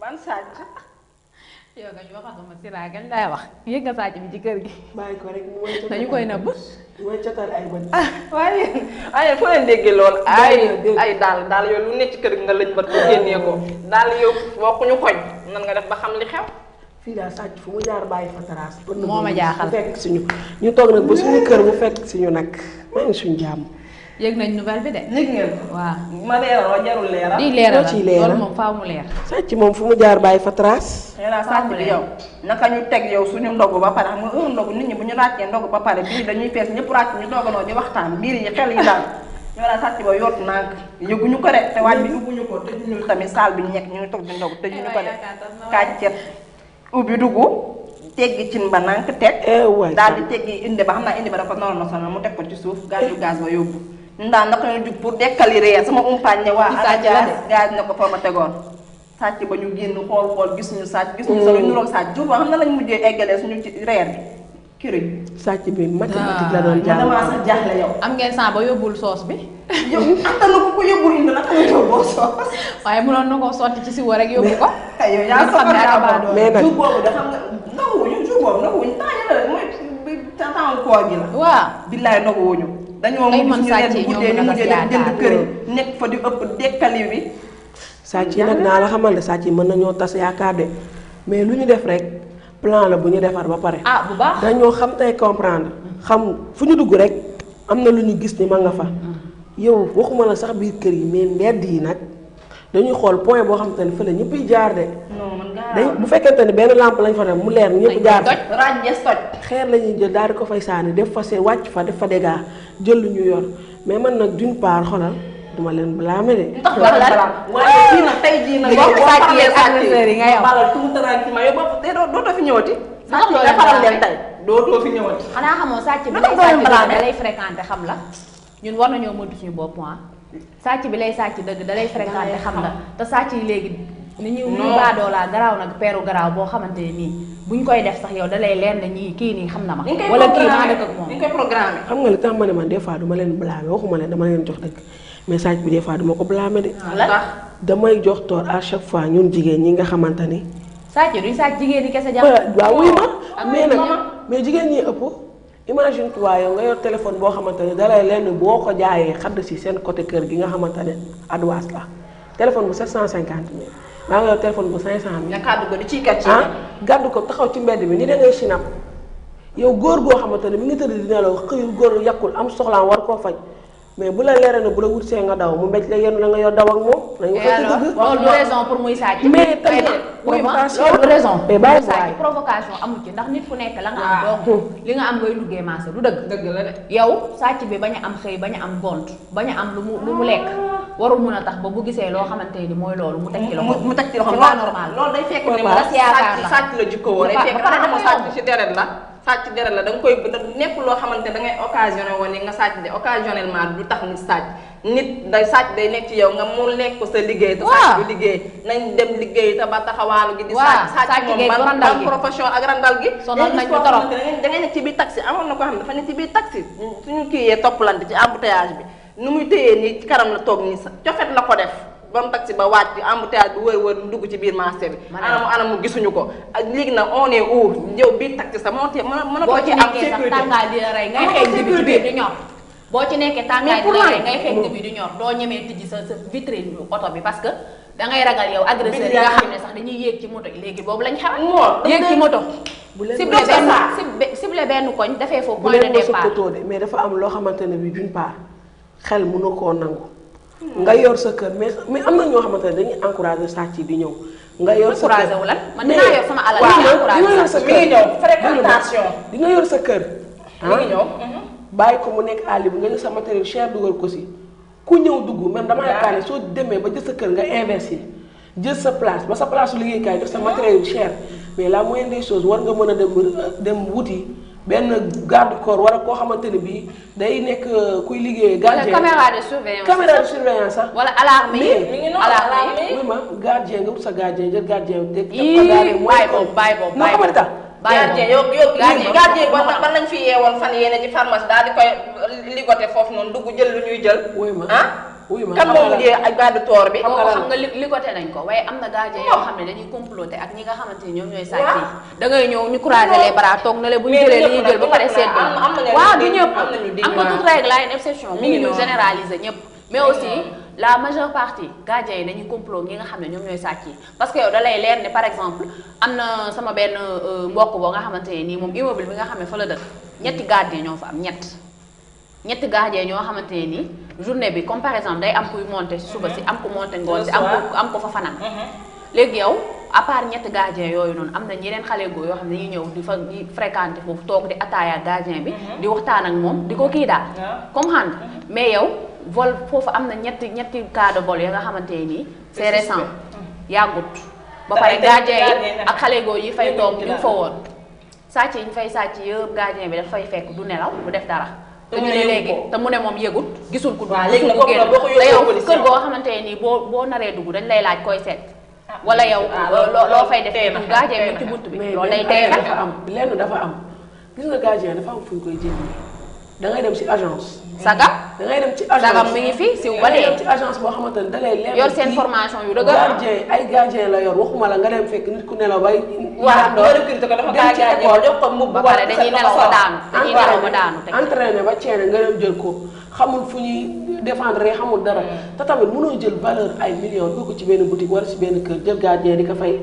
ban sàcc. yow nga ñu waxatuma si laa gañ lay wax yëg nga sàcc bi ci kër gi. bàyyi ko rek mooy catal dañu koy nëbb. mooy catal ay bët. waaye waaye foo leen déggee lool ay dégg. ay daal daal yow lu nekk ci kër gi nga lëñ ba ko génnee ko daal yow bokkuñu koñ nan nga def ba xam li xew. fii daal sàcc fu mu jaar bàyyi fa trace. Moo ma jaaxal. mu fekk si ñu ñu toog nag ba suñu kër mu fekk si ñu nag maa ngi suñu jàmm. yëg nañ nouvelle bi de. yëg ngeen ko. waaw ma leeral wa jarul leeral. di leeral loo ciy leeral. loolu moom faaw mu leer. sàcc moom fu mu jaar bàyyi fa trace. nee naa sàcc bi yow naka ñu teg yow suñu ndogu ba pare xam nga heure ndogu nit ñi bu ñu ràccee ndogu ba pare biir dañuy fees ñëpp ràcc ñu dooganoo di waxtaan biir yi xel yi daal ñoo daan sàcc ba yott nànk yëguñu ko de te waaj bi ubbuñu ko tëjuñu tamit saal bi ñu nekk ñu ngi toog di ndogu tëjuñu ko de kàccet ubbi dugg teggi cin ba nànk teg eh waay daal di teggi indi ba xam naa indi ba dafa noonu na sonal mu teg ko ci suuf gaaju gaz ba yóbbu ñun daal naka ñu jug pour dekkali reer sama umpaañ ne waa Ci sàcc la de. gaz ne ko fa ma tegoon sàcc ba ñu génn xool xool gis ñu sàcc gis ñu sa lu nuroog sàcc jur ba xam na lañ mujjee eggalee suñu ci reer bi kiriñ sàcc bi mathématique la doon man jàng. damaa sax jaaxle yow am ngeen sang ba yóbbul soos bi. yow antal na ko ko yóbbul indi naka la yóbboo soos waaye mënoon na koo sotti ci si war rek yóbbu ko. yow yaa Nga xam ne soxla abaa yaa doon. mais nag jur boobu da xam nga nanguwuñu jur boobu nanguwuñu temps yële rek mooy bi temps koor gi la waaw. billaay nanguwuñu dañoo Ay mujj man suñu sàcc leen yi ñoo guddee mën ñu a mujjee def def jënd yaakaar. kër yi nekk fa di ëpp dekkali bi sàcc yi nag naa la xamal ne sàcc yi mën nañoo tas yaakaar de mais lu ñu def rek plan la bu ñu defar ba pare. ah bu baax. dañoo xam tey comprendre xam fu ñu dugg rek am na lu ñu gis ni ma nga fa yow waxuma la sax biir kër yi mais mbedd yi nag dañuy xool point boo xamante ne fële ñëpp jaar de non man dañ bu fekkente ne benn lampe lañ fa def mu leer ñëpp jaar fa toj. ràññees toj xeer la ñuy jël daal di ko fay sànni def fa seen wàcc fa def fa dégâts jël lu ñu yor mais man nag d'une part xoolal duma leen blâmer de tax Wax lan? waaye kii nag tey jii nag Bokk boo sàcc xamalee yeeg agresseurs yi nga yow. balal tout tranquillement yow bopp te doo dootoo fi ñëwati Ndax sàcc doo nga leen faral blâmer? leen tey dootoo fi ñëwati xanaa xamoo sàcc bi Naka lay nga sàcc leen dëgg blâmer? da lay fréquenté xam la ñun war nañoo moytu suñu bopp ah sàcc bi lay sàcc dëgg da lay fréquenté xam la te sàcc yi léegi ni ñu ni ñu Non. baadoo laa garaaw nag peeru garaaw boo xamante ne nii buñ koy def sax yow da lay leer ne ñii kii nii xam na ma ni nga koy wala kii maa programmé dëkk ak moom ni nga koy programmé xam nga li tax ma ne man des fois duma leen blâmer waxuma leen dama leen jox dëgg mais sàcc bi des fois duma ko blâmer de lan damay jox toor à chaque fois ñun jigéen ñi nga xamante ni sàcc duñ sàcc jigéen ñi kese jàpp waaw wuy ma ak mais nag maman. mais jigéen ñi ëpp imagine toi yow nga yor téléphone boo xamante ne dalay lenn boo ko jaayee xadd si seen côté kër gi nga xamante ne adwaas la téléphone bu 750 mille maa nga yor téléphone bu 500 mille nga kàddu ko di ciy kat ci ah gàddu ko taxaw ci mbedd bi ni da ngay sinap yow góor goo xamante ne mi ngi tëdd di nelaw xëyul góor yàqul am soxlaam war koo faj mais bu la leeree ne bu la wut see nga daw mu mbéj la yenn la nga yor daw ak moom nañu ko ci alors dëgg loolu du raison pour muy sàcc Mais tamit oui ma provocation. loolu du raison Mais pour bàyyi muy sàcc waay. provocation amul ci ndax nit ku nekk la nga am Waaw. donc li nga am ngay duggee maase du dëgg dëgg la de yow sàcc bi bañ a am xëy bañ a am gont bañ a am lu mu lu mu lekk warul mun a tax ba bu gisee loo xamante ni mooy loolu mu teg ci loxo mu teg ci loxo c'est pas normal loolu day fekk ne Voilà. ma yaakaar la. sàcc sàcc la jikko woo day Ba- fekk ba pare xanaa dafa xamoo sàcc yomb. ci deret la sàcc deret la da nga koy nekk loo xamante da ngay occasionné woon ni nga sàcc de occasionnellement du tax nit sàcc nit day sàcc day nekk ci yow nga mu lekk ko sa liggéey te Waaw. sàcc du liggéey nañ dem liggéey te ba taxawaalu gi di Waaw, sàcc sàcc sàcc moom geeg ban randal ban gi. profession ak randal gi Sonal Léegi nañ koo ko torop. xamante ne da ngay nekk ci biir taxi amoon na ko xam ne dafa nekk ci biir taxi suñu kii yee toppalante ci embouteillage bi nu muy téyee nii ci kanam la toog nii sa cofet la ko def ba mu taxi ba wàcc embouteillage bi wër wër mu dugg ci biir marché bi Ma ne anamu anamu gisuñu ko ak léegi nag on est où yow biir taxi sa moo tee mën a mën a boo ko ci ci am nekkee sax sécurité tàngaay di la rey ngay Amoo xeeñ di bi ci sécurité. biir di ñor boo ci nekkee tàngaay Mais di pour la lan? rey ngay xeeñ di bi di ñor doo ñemee tijji sa sa vitrine yu oto bi parce que da ngay ragal yow agresseur yi nga Billahi. xam ne sax dañuy yéeg ci moto yi léegi boobu lañ xam Moo, yéeg ci moto bu leen ciblé mos a benn saa. ciblé- ciblé benn koñ dafee foofu bu point de leen mos a départ kotoo de mais dafa am loo xamante ne bi d'une part xel mënu koo nangu nga yor sa kër mais mais am na ñoo xamante ne dañuy encouragé sàcc yi di ñëw nga yor sa kër Encouragé wu lan man dinaa yor sama alal waaw di encouragé di nga yor sa mi kër ngi ñëw fréquentation di nga yor sa kër mi ngi ñëw bàyyi ko mu nekk àll bi nga jël sa matériel cher dugal ko si ku ñëw dugg même dama yaakaar ne soo demee ba jël sa kër nga investir jël sa place ba sa place su liggéeykaay def sa matériel yu cher mais la moindre des choses war nga mën a dem dem wuti benn garde corps wala koo xamante ne bii day nekk kuy liggéey wala gardien caméra de surveillance caméra de surveillance sax wala alarme yi Mais- mi ngi noonu alarme alarme yi yi. oui ma gardien nga wut sa gardien jël gardien teg teg Ii, ko gardien mooy bàyyi ko boobu, bàyyi boobu, non bàyyi xamante tax bàyyi gardien yow yow Gardien. gardien ba ban lañ fi yeewoon fan yéene ci pharmacie daal di koy ligoté foofu noonu dugg jël lu ñuy jël Oui, ma. ah wuy ma kan xam moo nga mujjee ak gàddu toor bi. Xam nga kooku lan- xam nga li ligoté nañ ko waaye am na gardien yoo xam ne dañuy comploter ak ñi nga xamante ni ñoom ñooy sàcc yi da ngay ñëw ñu croiser les bras toog na le bu ñu Mais jëlee li ñëpp ñuy jël ba nag, pare ñëpp seet nag, am- am na ñenn waaw ñu du dégg, ñëpp am na ñu dégg, am nga waaw. toute règle ay une exception Mi mu ngi ngi ñu noonu. généraliser ñëpp mais aussi la majeure partie gardien yi dañuy complot ñi nga xam ne ñoom ñooy sàcc yi parce que yow da lay leer ne par exemple am na sama benn euh, mbokk boo nga xamante ne nii moom immeuble bi nga xam ne fa la dëkk ñetti gardien ñoo fa am ñett ñetti gardien ñoo xamante ne nii journée bi comme par exemple day am kuy monter si suba si am ku monter ngoon si am ko am ko fa fanaan léegi yow à part ñetti gardien yooyu noonu am na ñeneen xale góor yoo xam ne dañuy ñëw di fa di fréquenter foofu toog di ataaya gardien bi di waxtaan ak moom di ko kii daal comme xam nga mais yow vol foofu am na ñetti ñetti cas de vol ya nga xamante ne nii c'est récent yàggut ba Te pare ay gardien gardien yi nag ak xale góor yi fay yëpp toog ci ñu daal. fa woon sàcc yi ñu fay sàcc yëpp gardien bi daf fay fekk du nelaw du def dara Te te mu ñu ne ne yëgu léegi ko. te mu ne moom yëgut gisul ku Waaw, dugg léegi gisul nag ku kooku génn nag boo ko te yóbboo yow police kër yow. goo xamante ne nii boo boo naree dugg dañ lay laaj koy seet wala yow ah, loo loolu- loo fay def tey na du xel, gardien tey bi na ci xel. bunt bi mais loolu lay benn tey affaire xel dafa am lenn dafa am gis nga gardien dafa am fu ñu koy jëndee da ngay dem ci agence. saga da ngay dem ci agence sagam mi ngi fi siw ba da ngay dem dee ci agence boo xamante ne da lay leer. yor ne seen kii formation yu dëgër gardien ay gardien la yor waxuma la nga dem fekk nit ku nelaw bay. waaw nga recruter ko dafa dem kaa ci gardien école. jox ko mbubb ba bu pare war dañuy sa nelaw ba sol. daanu dañuy nelaw ba daanu teg entraîné ba ceene nga dem jël ko xamul fu ñuy défendre xamul dara te tamit mënoo jël valeur ay millions dugg ci benn boutique wala ci benn kër jël gardien di ko fay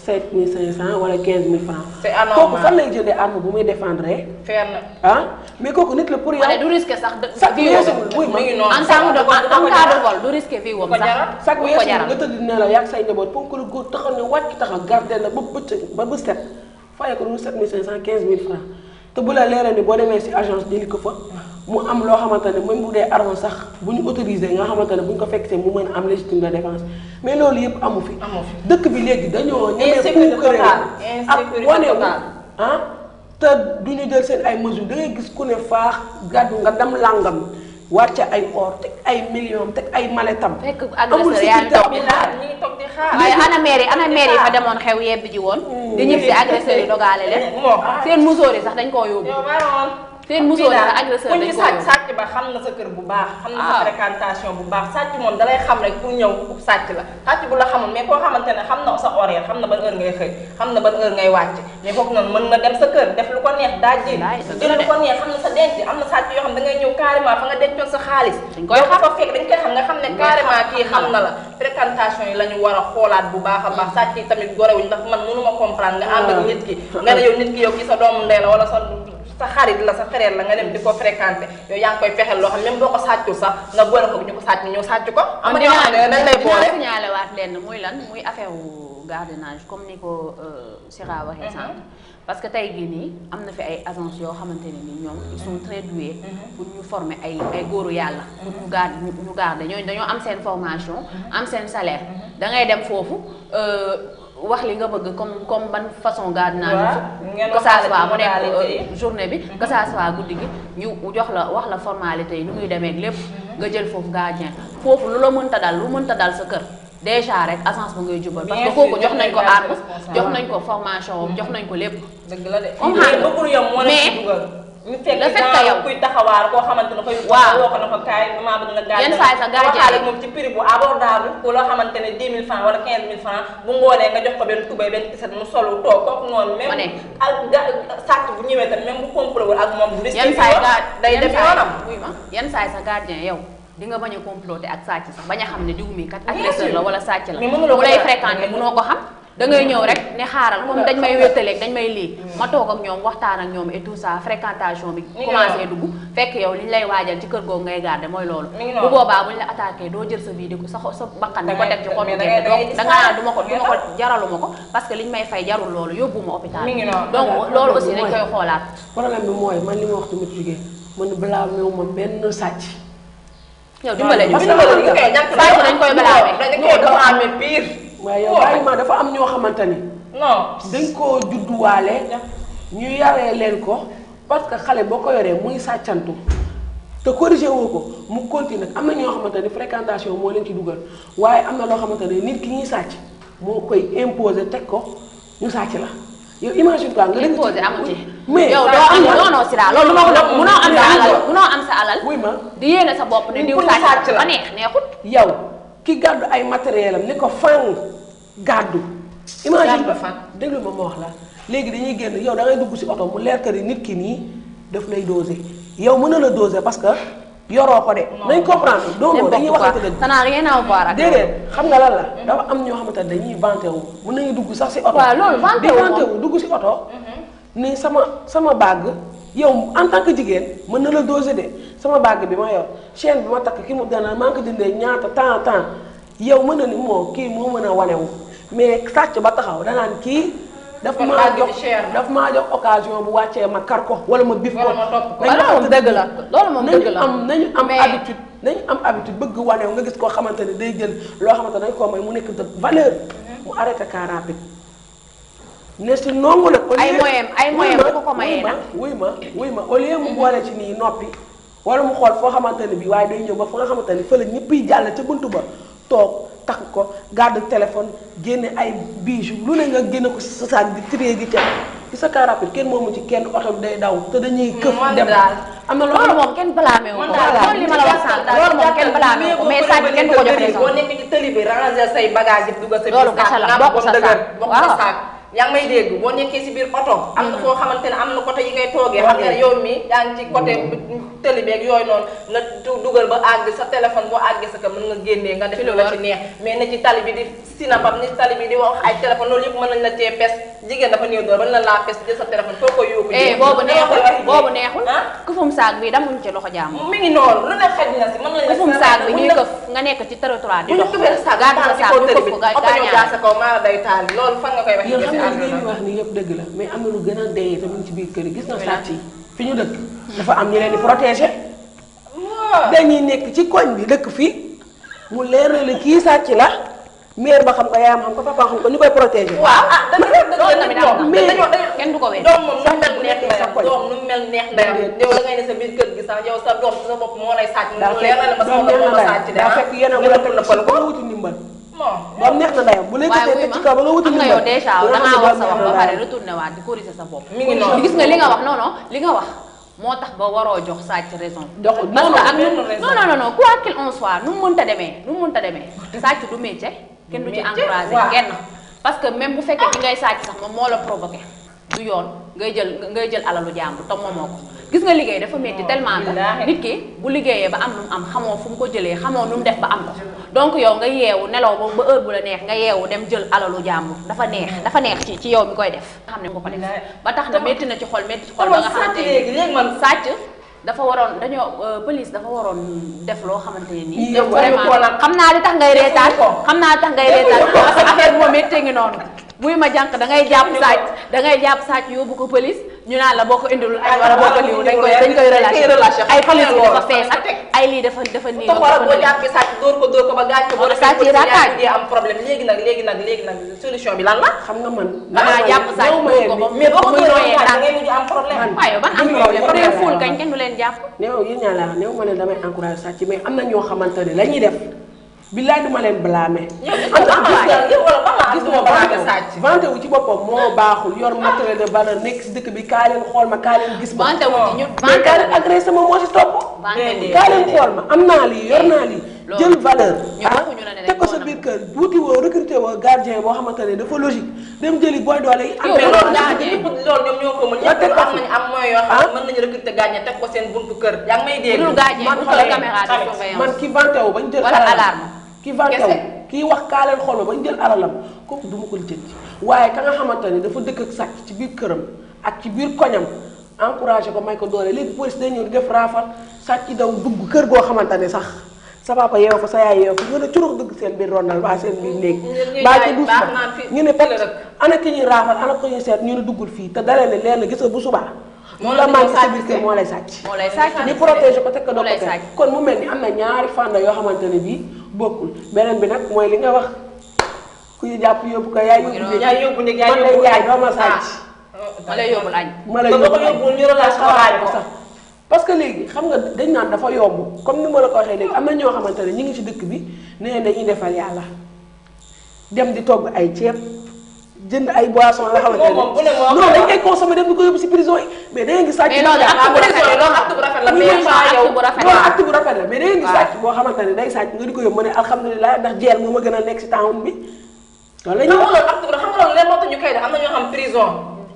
7500 wala 15000 francs C'est anormal. kooku fan lay jëndee arme bu muy défendre Feer na. ah mais kooku nit la pour yow ma ne du risque sax de Chaque vie weesu wam. wuy ma mi ngi noonu. en temps de du ko- du ko en cas de jaral. vol du risque vie wam Du ko sax jaral. chaque du ko weesu jaral nga tëdd ne la yàgg say njaboot ponk lu góor taxaw ne wàcc taxaw garder la ba bëccëg ba bës set fayee ko lu 7500 15000 francs te bu la leeree ni boo demee si agence jëli ko fa mu am loo xamante ne même bu dee arme sax bu ñu autorisé nga xamante ne bu ñu ko fekk see mu mën a am légitime de défense mais loolu yëpp amu fi. Amu fi. dëkk bi léegi dañoo ñemee Insécurité puukaree totale. ak Insécurité wane wu totale. ah te du ñu jël seen ay mesures da ngay gis ku ne faax gàddu nga dem làngam wàcce ay or teg ay millions teg ay maletam. fekk amul agresseur yaa ngi toog di sécurité xaar ñu ngi toog di xaar. waaye ana maire yi ana maire yi fa demoon xew yebbi ji woon di ñib si agresseur yi dogaale leen moo seen musóor yi sax dañ koo yóbbu yow baroon. seen musóor yi sax agresseur ku dañ ñu koo sàcc yóbbu sàcc ba xam na sa kër bu baax. xam na sa Ah. fréquentation bu baax sàcc moom dalay xam rek pour ñëw sàcc la sàcc bu la xamul mais koo xamante ne xam na sa horaire xam na ban heure ngay xëy xam na ban heure ngay wàcc mais foofu noonu mën na dem sa kër def lu ko neex dajji Wallaay, dëgg jël la lu de. ko neex xam na sa denc am na sàcc yoo xam da ngay ñëw carrément fa nga dencoon sa xaalis Dañ koy yow xam. fa fekk dañ koy xam nga xam ne Dañ koy carrément xam, kii xam xam na na la fréquentation yi la ñu war a xoolaat bu baax a baax sàcc yi tamit gorewuñ ndax man mënuma comprendre nga ànd ak nit ki nga ne yow nit ki yow ki sa doomu ndey la wala sa sa xarit la sa frère la nga dem di ko fréquenter yow yaa ngi koy fexeel loo xam même boo ko sàccul sax nga boole ko ñu ko sàcc ñu ñëw sàcc ko am na ñoo xam ne dañ lay boole dinaa signalé waat lenn muy lan muy affaire wu gardiennage comme ni ko Sira waxee sànq parce que tey jii nii am na fi ay agences yoo xamante ne ni ñoom ils sont très doués pour ñu former ay ay góoru yàlla pour ñu garde ñu garder ñooñu dañoo am seen formation am seen salaire da ngay dem foofu euh, wax li nga bëgg comme comme ban façon gardiennage Waaw, ngeen que ça waxaale soit ci mu nekk modalité euh, journée bi que ça soit guddi gi ñu jox la wax la formalité yi nu muy demee ak lépp nga jël foofu gardien foofu lu la mënta dal lu mënta dal sa kër déjà rek agence ba ngay jubal parce Bien que kooku sûr, jox nañ ko ñoom ñooy arme responsable. jox nañ ko formation am jox nañ ko lépp dëgg la de Comme mais xam nga. bëggul yom moo Mais leen ci dugal ñu fekk le fait que genre yow- kuy taxawaar koo xamante ne koy Waaw. woo ko na ko kaay damaa bëgg nga gardien Yenn saa yi sa gardien waxaale yi. moom ci prix bu abordable ku loo xamante ne 10 000 francs wala 15 000 francs bu ngoonee nga jox ko benn tubay benn tiset mu solu toog kooku noonu Ma ne. même ak ga sàcc bu ñëwee tamit même bu complot wul ak moom bu risqué yenn saa yi ga day yenn def saa yi- yoonam wuy ma yenn saa yi sa gardien yow di nga bañ a comploter ak sàcc sax bañ a xam ne diw mi kat Bien agresseur sûr. la wala sàcc la Mais mënuloo mu ko lay dara. fréquenter mënoo ko xam da ngay ñëw rek ne xaaral comme dañ may wéttaleeg dañ may lii ma toog ak ñoom waxtaan ak ñoom et tout ça fréquentation bi ngi commencé noonu. dugg fekk yow li ñu lay waajal ci kër googu ngay garder mooy loolu Mi ngi bu noonu. boobaa buñ la attaqué doo jël sa vie di ko sa xo- sa bakkan di ko Dangay- teg ci xottu mais gerte dangay- donc dangay da nga naan gis du ma ko du ma ko xaalis. jaraluma ko parce que liñ may fay jarul loolu yóbbu ma hôpital Mi ngi noonu. donc Voilà, loolu problème aussi bi dañ mooy- koy xoolaat problème bi mooy man li ma wax tamit jugee man balaa meew ma benn sàcc. yow dimbale ñu parce que dimbali ñu koy jànk sàcc dañ koy balaame dañ koy balaame pire waaye yow bàyyi ma dafa am ñoo xamante ni non dañ koo judduwaale ñu yaree leen ko parce que xale boo ko yoree muy sàccantu te corrigé woo ko mu continue am na ñoo xamante ni fréquentation moo leen ci dugal waaye am na loo xamante ne nit ki ñuy sàcc moo koy imposer teg ko ñu sàcc la yow imagine quoi nga dëkk Imposer amu ci. mais yow saa doo am am na- non non Sira loolu moo ko munoo am sa alal munoo am sa alal wuy ma di yéene sa bopp ne diw Pour ñu sàcc sàcc la. ba neex neexut yow ki gàddu ay matériel am ni ko fang gàddu. imagine Gàddu fan. déglu ma ma wax la léegi dañuy génn yow da ngay dugg si oto mu leer que ni nit ki nii daf lay doser yow mën na la doser parce que yoroo ko de. nañ comprendre non non dañuy waxante dëgg. ça n'a rien à voir ak déedéet xam nga lan la dafa am ñoo xamante ne dañuy vanté wu mën nañu dugg sax si oto. waaw loolu vanté di wu vanté moom. wu dugg si oto. ni sama sama bague yow en tant que jigéen mën na la doser de sama bague bi ma yor chaîne bi ma takk ki mu dana maa ngi ko jëndee ñaata temps temps yow mën na ni moo kii moo mën a wanewu mais sàcc ba taxaw danaan kii. daf Kon maa bague bi jox cher na. daf maa jox occasion bu wàccee ma kar ko wala ma bif ko. Wala ma topp ko. nañu loolu moom waxante dëgg la loolu moom dëgg nañu la am nañu am Mais- habitude nañu am habitude bëgg wanew nga gis koo xamante ne day jël loo xamante ne dañ koo may mu nekk de valeur mu arrêté car rapide ne si nongu nag au lieu Ay moyen ay moyen bu ko ko mayee nag. wuy ma wuy ma au lieu mu boole ci nii noppi wala mu xool foo xamante ne bii waaye day ñëw ba fa nga xamante ne fële ñëpp yi jàll ca buntu ba toog takk ko garde téléphone génne ay bijoux lu ne nga génne ko si sa saag di trier di ca ci sa car rapide kenn moomu ci kenn oto bi day daw te dañuy këf man dem daal. am na loo loolu xam moom kenn blâmé wu ko man daal loolu li ma la wax sànq loolu moom kenn blâmé wu ko mais sàcc kenn du ko jox raison boo nekk ci tëli bi ranger say bagage yi dugal sa biir Loolu kese la, saak, bokk nga sa dëgër, saak. bokk Waaw. sa saak yaa ngi may dégg boo nekkee si biir oto am na foo xamante ne am na côté yi ngay toogee xam nga ne yow mi yaa ngi ci côté tëli beeg yooyu noonu nga du- dugal ba àgg sa téléphone boo àggee sa kër mën nga génnee nga def lu la ci neex mais ne ci tali bi di sinapam ni tali bi di wax ay téléphone loolu yëpp mën nañ la cee pes jigéen dafa néew doon ba na laa pes jël sa téléphone foo ko yóbbu eh boobu neexul boobu neexul kufum saag bi damuñ ci loxo jàmm mi ngi noonu lu ne xaj na si mën nañ la kufum si saag bi buñ ñuy la- këf nga nekk ci territoire di bu ñu dox këfee sa saag gàddu sa saag ñu këf ko ga- oto ñëw jaar gaañaale sa kaw maa day taal loolu fan nga koy wax yéen xam nga li àdduna ngeen di wax ni yëpp dëgg la mais am na lu gën a dee tamit ci biir kër yi gis na sàcc yi fi ñu dëkk dafa am ñu leen di protéger waaw dañuy nekk ci koñ bi dëkk fii mu leer na la kii sàcc la mère ba xam ko yaayam xam ko papa xam ko ñu koy protéger waaw ah dëgg la dëgg loolu la tamit nit am na. moom mais dañoo dañoo kenn du ko wér doom moom nu mel bu neex nekkee sa ndeyam koñ. doom nu mel neex ndeyam Déedéet. yow da ngay ne sa biir kër gi sax yow sa doom sa bopp moo lay sàcc daa mu leer na la ma sama doom doom moo ma neex na sàcc de daa ah fekk yéen a nga wala nëppal teg nëppal ko ko nga wuti ndimbal bon doom neex na ndeyam bu lay waaye tëddee wuy teg ci ma kaw ba nga wuti xam nga ndimbal yow déjà nga dangaa xam ne wax sa doom wax ba neex na pare ndeyam. retourné waat di corriger sa bopp mi ngi noonu gis nga li nga wax non non li nga wax moo tax ba waroo jox sàcc raison Jox- parce non, que non, ak benn nu raison. non non non non quoi qu'il en soit nu mu mënta demee nu mu mënta demee sàcc du métier kenn du ci Métier, encouragé waaw. kenn parce que même bu fekkee ki ngay sàcc sax moom moo la provoqué du yoon ngay jël ngay jël alalu jàmbur te moomoo ko gis nga liggéey dafa métti tellement que billaahi. nit ki bu liggéeyee ba am lu mu am xamoo fu mu ko jëlee xamoo nu mu def ba am ko donc yow nga yeewu nelaw ba ba heure bu la neex nga yeewu dem jël alalu jàmbur dafa neex dafa neex ci ci yow mi koy def nga xam ne nga ko def ba tax na métti na ci xol métti ci xol ba nga sàcc xamante léegi ni léegi man sàcc dafa waroon dañoo euh, police dafa waroon def loo xamante ne nii Yow waruñu ko nag. xam naa li tax ngay reetaan ko. xam naa li tax ngay reetaan parce que affaire bi moom méttee ngi noonu buy ma jànq da ngay jàpp sàcc da ngay jàpp sàcc yóbbu ko police ñu naan la boo ko indilul añ wala boo ko liw dañ koy dañ koy relâché relâché ay police yi dafa loolu. fees ak ay lii dafa dafa nii toog wala boo jàppee sàcc dóor ko dóor ko ba gaañ ko boo Wala defee sàcc yi ko ci raakaaj. ñaari di am problème léegi nag léegi nag léegi nag solution bi lan la xam nga man dangaa jàpp sàcc néew ma dóor yéen ko ba ni- mais boo ko muy dóoree nooyee ba gaañ da tànk ngay mujj am problème waaye ban am Dëgg la, problème bu dee dëgg la. fuul kañ kenn du leen jàpp néew yéen ñaa la néew ma leen damay encouragé sàcc mais am na ñoo xamante ne la ñuy def billaay duma leen blâmer yow gis nga ba ma yow wala ba ma gis gisuma nga balaa nga vanté sàcc wu vanté wu ci boppam moo baaxul yor matériel de valeur nekk si dëkk bi kaa leen xool ma kaa leen gis ma vante wu ci ñu mais kaa leen agressé ma moo si topp vante wu ci kaa leen xool ma am naa lii yor naa lii Loolu. jël valeur ñu waxuñu la ne teg ko sa dañ koo biir kër wuti woo recruté woo gardien boo xamante ne dafa logique dem jëli booy doole yi am Yow mais benn loolu gardien. ñaar ñëpp loolu ñoom ñoo ko mën Nga ñëpp teg ko am fi. nañu am moyen yoo xam Ah. ne mën nañu recruter gaañ teg ko seen buntu kër yaa ngi may bu dégg dul gaañee man bu xale dul caméra de tamit. surveillance man ki vanté wu bañ jël Wala alalam alarme. ki vanté wu Kese. kii wax kaa leen xool ma bañ jël alalam kooku du ma ko lijjanti waaye ka nga xamante ne dafa dëkk ak sàcc ci biir këram ak ci biir koñam encouragé ko may ko doole léegi police day ñëw di def raafal sàcc daw dugg kër goo xamante ne sax sa papa yeew fa sa yaay yeew fa ñu ne curux dugg seen biir rondal baa seen biir néeg ñuy baa jaay ci duus baax ba naan fii- ñu ne fii pat la dëkk. ana ki ñuy raafal ana ko ñuy seet ñu ne duggul fii te dalee ne leen gis nga bu subaa Moo moo la la di manqué ñëw sa sàcc biir si. kër moo lay sàcc moo lay sàcc ñu protégé ko teg ko moo lay doo ko sàcc teg kon mu mel ni am na ñaari fànn yoo xamante ne bii bokkul beneen bi nag mooy li nga wax ku ñu jàpp yóbbu ko yaay yóbbu néeg yaay yóbbu néeg yaay man lay yóbbu jaay doo ma sàcc ma lay yóbbul añ ma lay Ba nga ko yóbbu yóbbul ñu relâché ko xalaat ko. sax parce que léegi xam nga dañ naan dafa yomb comme ni ma la ko waxee léegi am na ñoo xamante ne ñu ngi ci dëkk bi nee dañuy defal yàlla dem di togg ay ceeb jënd ay boissons yoo xamante ne moom bu ne moo non dañ koy consommer dem di ko yóbbu si prison yi mais da ngeen gis sàcc mais loolu acte bu rafet la loolu acte bu rafet la Oui, mais mais pas yow acte bu rafet loolu la acte bu rafet la mais da ngeen gis waaw. sàcc boo xamante ne day sàcc nga di ko yóbbu mu ne alhamdulilah ndax jeel moo ma gën a nekk si town bi loolu la xam ñuy nga wax loolu acte bu xam nga loolu leen moo tax ñu koy def am na ñoo xam prison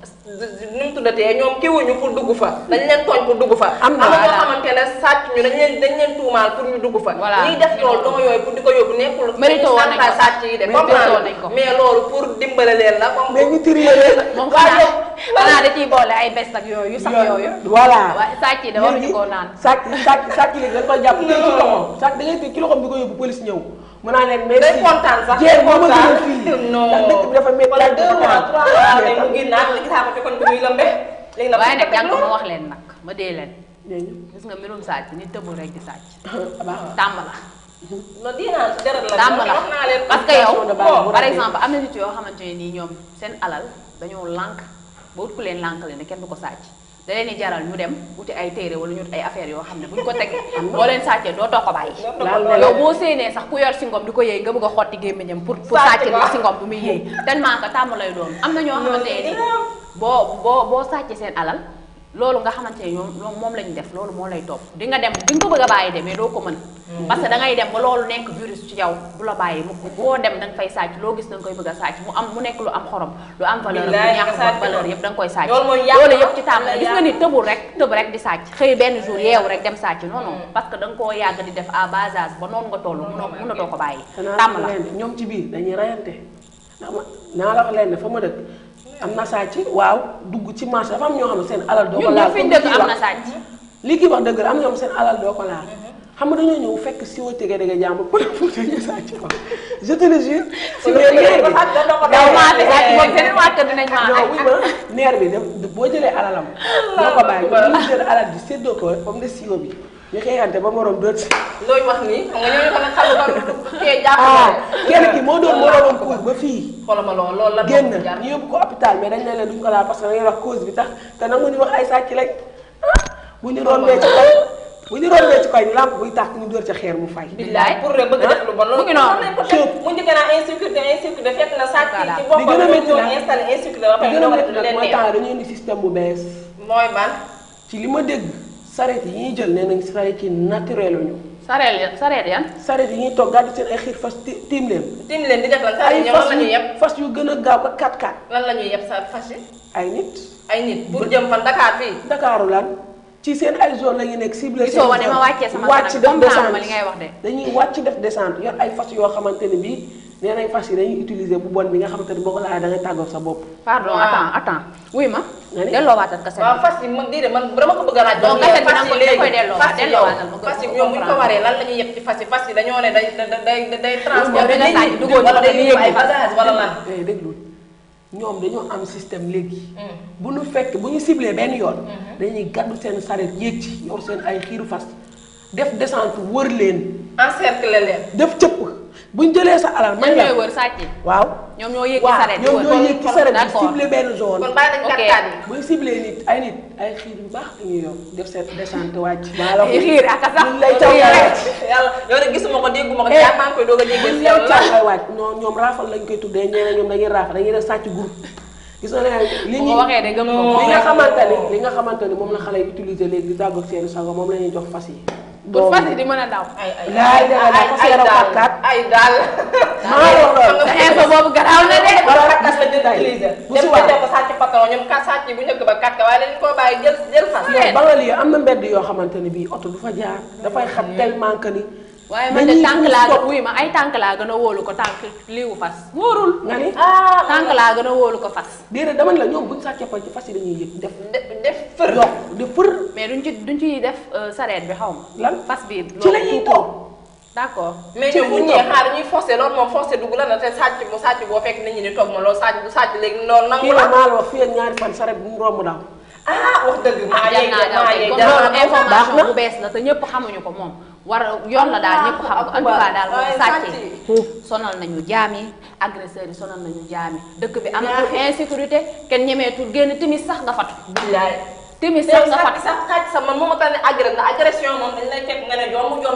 nu mu tuddatee ñoom kii wuñu pour dugg fa dañ leen tooñ pour dugg fa Am na, na ñoo voilà. xamante ne sàcc ñu dañ leen dañ leen tuumaal pour ñu dugg fa Voilà. ñuy def loolu doo yooyu pour di ko yóbbu nekkul Mérito woon nañ ko. santaay sàcc yi de Mérito comprendre woon nañ ko. mais loolu pour dimbale leen la comme mais ñu trié leen moom waaw xanaa yow xanaa da ciy boole ay bes ak yooyu sax yooyu voilà waaye sàcc yi da waruñu koo naan sàcc sàcc sàcc léegi dañ koy jàpp tey ci loxoom sàcc da ngay tey ci loxoom di ko yóbbu police ñëw mu naa leen merci day kontaan sax jéem moo ma kontaan. gënal fii non ndax dëkk bi dafa métti wala dafa deux mois métti. trois mois mais mu ngi naan la gisaa ko ci kon bi muy lëmbe léegi nag waaye nag teg jàng loolu. ma wax leen nag ma dee leen dégg gis nga mbirum sàcc nit tëbul rek di sàcc nga baax tàmm la non dinaa ci dara la tàmm la wax naa leen parce que yow de base bu par rafet. exemple am na nit yoo xamante ne nii ñoom seen alal dañoo lànk ba wut ku leen lànk leen ne kenn du ko sàcc da leen di jaral ñu dem wuti ay téere wala ñu wut ay affaires yoo xam ne buñ ko tegee boo leen sàccee doo too ko bàyyi laal na yow boo séenee sax ku yor singom di ko yëy nga bëgg a xotti gémmiñam pour pour Sàcc sàcc ko. li singom bu muy yëy tellement que tàmm lay doon am na ñoo xamante ne nii boo boo boo sàccee seen alal loolu nga xamante ne ñoom ñoom moom lañu def loolu moo lay topp di nga dem di nga ko bëgg a bàyyi de mais doo ko mën parce que da ngay dem ba loolu nekk virus ci yow du la bàyyi mu boo dem da nga fay sàcc loo gis da nga koy bëgg a sàcc mu am mu nekk lu am xorom lu am valeur lu Billaay, ñàkk nga sàcc valeur ko. yëpp da nga koy sàcc Loolu mooy yàq loolu na, yëpp ci tàmm la la gis nga yàq. ni tëbul rek tëb rek di sàcc xëy benn jour yeewu rek dem sàcc non non parce que da nga koo yàgg di def à bas âge ba noonu nga toll munoo munatoo ko bàyyi xanaa tàmm xam la leen ne ñoom ci biir dañuy rayante ndax ma naa la wax leen ne fa ma dëkk am na sàcc waaw dugg ci marché dafa am ñoo xam ne seen alal doo ko ñun laal ñëpp fi ñu comme dëkk kii am na wax. sàcc li kii wax dëgg la am na ñoom seen alal doo ko laal xam nga dañoo ñëw fekk si woo tege dege jàmbur pour pour dañuy sàcc ko je te le jure si Kon biir léegi neer ko bi sàcc doo ko yow doon. maa fi sàcc moom beneen waa kër dinañ maa non wuy ma neer bi def boo jëlee alalam doo ko bàyyi ñoom ñu jël alal bi séddoo ko ba mu des siwo bi ñu xeexante ba moroom doot si looy wax nii xam nga ñooñu tamit xam nga kee jàpp ah na kenn ki moo doon moroomam kuur ba fii xoolal ma loolu loolu la génn doon jar. ñu yóbbu ko hôpital mais dañ ne leen duñ ko laal parce que da ngay wax cause bi tax te nangu ñu wax ay sàcc lañ ah bu ñu rombee ci koñ bu ñu rombee ci koñ lamp buy tàkk ñu dóor ca xeer mu fay. billaay pour rek bëgg def lu bon loolu mu ngi noonu. lañ ko teg mu njëkk naa insécurité insécurité fekk na sàcc ci li boppam gën a ñoo métti ñoo nag installé insécurité ba li pare gën a ñoo métti def lu nag leen mooy neex temps dañuy indi système bu bees mooy ban ci li ma dégg sareet yi ñuy jël nee nañ sareet yi naturel ñu sareel sareet yan sareet yi ñuy toog gàddu seen ay xiir fas ti- tiim leen tim leen di def lan saa ay yi ñoom lan fas la ñuy yu yeb fas yu gën a gaaw ko 4x4 lan la ñuy yeb sa fas yi ay nit ay nit pour jëm fan Dakar fii Dakaaru lan ci seen ay zone la ñu nekk ciblé gisoo seen wane ma zone. wàccee sama wàcc kanam def comprendre ma descente li ngay wax de dañuy wàcc def descente yor ay fas yoo xamante ne bii nee nañ fas yi dañuy utiliser bu bon bi nga xamante ne boo ko laajee da ngay tàggoog sa bopp. pardon Waaw. attends attends wuy ma Nga ni? delloo waatal kaset waaw bi fas yi man diide man dama ko bëgg a laaj Donc, ba kaset bi fas nag yi da koy léegi delloo, fas yi delloo yow waatal ma gën fas yi ko ñoom bu ñu ko comprendre. waree lan la ñuy yeb ci fas yi fas yi dañoo ne day day day day transport yow da nga sàcc duggoo ci wala day dañuy yëg ay yëg fas. bagage wala lan eh déglu ñoom dañoo am système léegi. bu ñu fekk bu ñu ciblé benn yoon. dañuy gàddu seen sareet yéeg ci yor seen ay xiiru fas def descente wër leen encercler leen def cëpp bu ñu jëlee sa alal. ñoom may ñooy la wër sàcc yi waaw. ñoom ñoo yëg ci waaw sareet yi ñoom wër. ñoo yéeg ci sareet bi D'accord. ciblé benn zone. kon bàyyi nañ Ok. kattan yi buy ciblé nit ay nit ay xiir yu baax dañuy yor def seen descente wàcc. maa la ko Ay xiir ak a sax. buñ lay caw ngay wàcc. yàlla yow de gisuma ko dégguma ko Eh. yaa maa ngi koy doog a dégg buñ lay caw ngay wàcc non ñoom raafal lañ koy tuddee ñeneen ñoom dañuy raafal dañuy def sàcc groupe. gis nga ne li bu ñuy ko waxee de gëm ko li nga xamante ni li nga xamante ni moom la xale yi utiliser léegi di tàggoog seen sago moom la ñuy jox fas yi. pour fas yi di mën a daw. ay ay Laay dëgg la, ay fas ay yéene daal fakkaat. ay daal maa wax loolu. sa info boobu garaaw na de. wala fakkas la jël Tey, utiliser bu dem si ko waat. def ko sàcc patron ñoom kat sàcc bu njëkk ba kat ka waaye dañu koo bàyyi jël jël fas yow ba nga lii am na mbedd yoo xamante ni bii oto du fa jaar dafay xat tellement que ni. waaye man de dañuy tànk puus laa topp. wuy ma ay tànk laa gën a wóolu ko tànk liiwu fas wóorul. nga ni ah tànk laa gën a wóolu ko fas. déedéet dama ne la ñoom buñ sàccee fa ci fas yi dañuy yëg def def def fër yokk di fër mais duñ ci duñ ci def euh, sareet bi xaw ma. lan fas bi ci la ñuy toog d'accord. mais ci ñoom bu la ñuy ñëwee toog. xaar ñuy forcé loolu moom forcé dugg la na te sàcc mu sàcc boo fekk nit ñi di toog ma loolu sàcc bu sàcc léegi loolu nangu kii la la maa la wax fii ak ñaari fan saret bu mu romb daw ah wax dëgg maa ah jar yeeg naa daw maa kay yeeg comme jar loolu naa daw. baax information na. bu bees la te ñëpp xamuñu ko moom war yoon la daal ñëpp xam ko en tout cas daal moom Ay, sàcc sàcc yi sonal nañu jaam yi agresseurs yi sonal nañu jaam yi dëkk bi amatul insécurité kenn ñemeetul génn timis sax nga fatu billaay timis te sax nga sàcc fatu sax sàcc sax man moo ma tax ne agré na agression moom dañ lay fekk nga ne jomb jombi na sàcc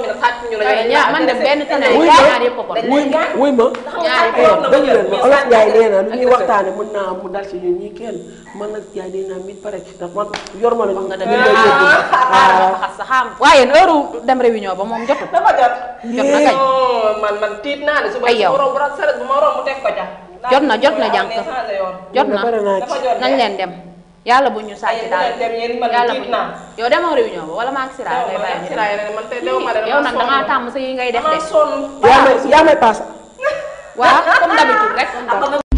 ñu la Ay, ñaar man de benn tane Wuy ñaar ma. yëpp ko dañ wuy leen gaañ. wuy ma ñaari eh dëgg leen ma olof Njaay nee na lu ak ñuy dëgg. waxtaane mën naa am mu dal si ñun ñii kenn man nag Njaay day naa mit pare ci ndax man yor ma la nga ñu dëgg lay yóbbu xaaral ma xas sa xam waaye heure dem réunion ba moom jotul dafa jot. jot na kañ non man man tiit naa ne suba Ay, yow. su ma romb rek saret bu ma romb teg ko ca. Jot na, jot na jànk. jot na pare naa ci dafa jot nañ leen dem yàlla bu ñu ay sàcc bu daal leen dem yéen man yàlla bu tiit ñu naa. yow demoo réunion ba wala maa ngi siraay lay bàyyi ñu dem man tey dew ma de yow nag dangaa tàmm sa yi ngay def dama de sonn. yaa may yaa may paas waaw comme d'habitude rek